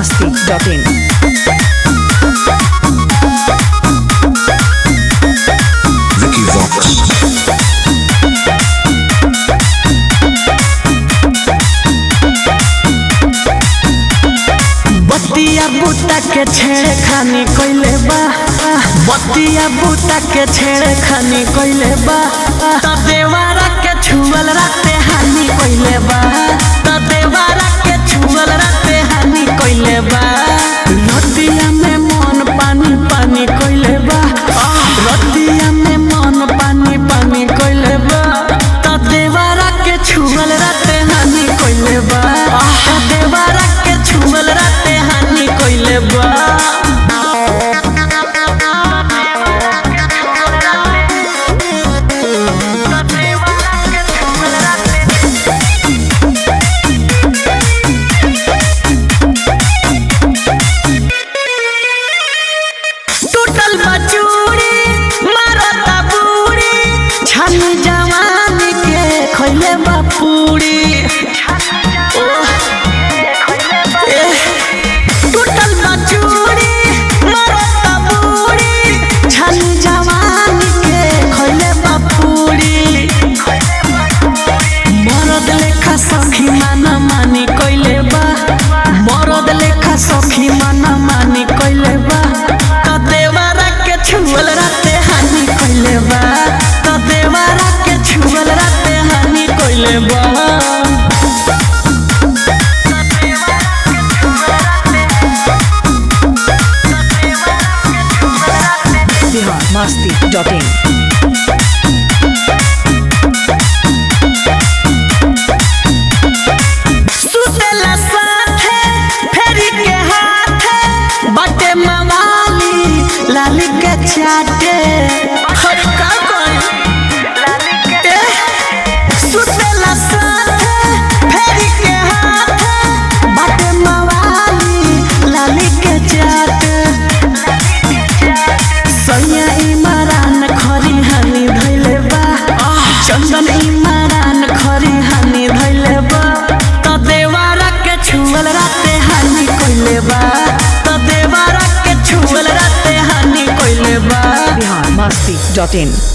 biharmasti.in Vicky Vox. बतिया बूटा के छेड़े खानी कोइले बा बतिया बूटा के छेड़े खानी कोइले बा त देवारा के छुअल राते हानि कोइले बा त देवारा के छुअल राते हानि कोइले बा रतिया में मन पानी पानी कोइले बा रतिया में मन पानी पानी कोइले बा त देवारा के छुअल राते हानि कोइले बा त देवारा के छुअल राते हानि कोइले बा टूटल बचूड़ी मारता बूढ़ी छानी जवानी के खैले बापूड़ी टूटल बचूड़ी मारता बूढ़ी छानी जवानी के खैले बापूड़ी मरद लेखा सखी माना मानी कइले बा मरद लेखा सखी माना मानी कइले बा त देवारा के छुअल राते हानि कइले बा त देवारा के छुअल राते हानि कइले बा biharmasti.in सुतेला साथे फेरी के हाथे बटे मवाली लाली के चाटे हर का कोई ए, सुतेला साथे फेरी के हाथे बटे मवाली लाली के चाटे सैया इमरान खरी हानि धैले बा चंदन इमरान खरी हानि धैले बा त देवारा के छुअल राते हानि कइले बा त देवारा के छुअल राते हानि कइले बा biharmasti.in